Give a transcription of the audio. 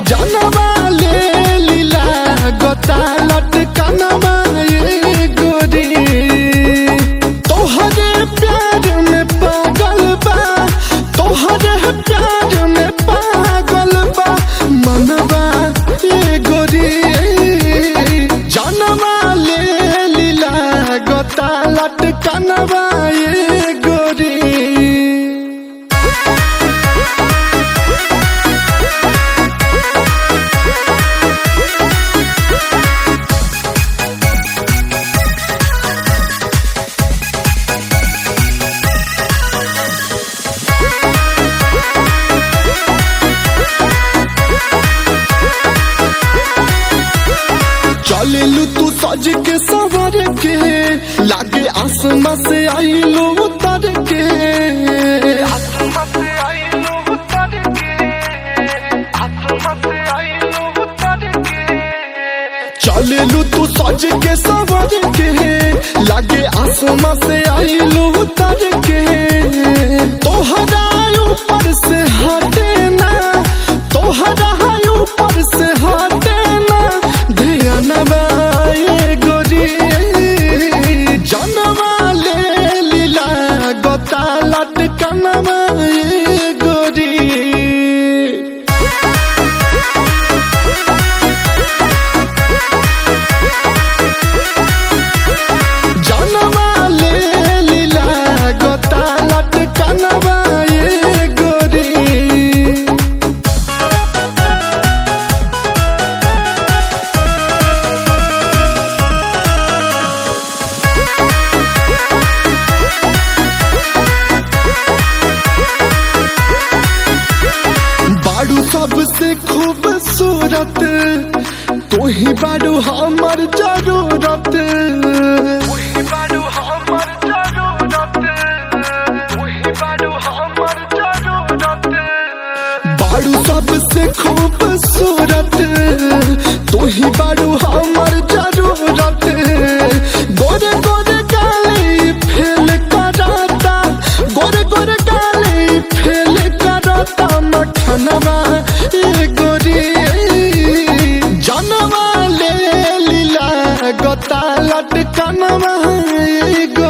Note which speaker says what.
Speaker 1: जनवा ले लीला गोता लटकनवा ये गोरी तोहरे प्यार में पागल बा तोहरे प्यार में पागल बा मनवा ये गोरी जनवा ले लीला गोता लटकनवा ये गोरी चलेलू तू सज के सवर के लागे आसमां से आईलो उतर के चलेलू तू सज के सवर के लागे आसमां से आईलो उतर के तोहरा ऊपर से हटे ना तोहरा ऊपर से हटे ना ध्यान बाए गोरी जनवा ले लीला गोता लटकनवा ये गोरी जनवा ले लीला गोता लटकनवा ये गोरी बाड़ू सबसे खूबसूरत तू ही बाड़ू हमर जरूरत बाड़ू सबसे खूबसूरत तू ही बाड़ू हमर जरूरत गोरे गोरे गाली फेल कराता गोरे गोरे गाली फेल कराता मखनवा ए गोरी जनवा ले लीला गोता लटकनवा ए गोरी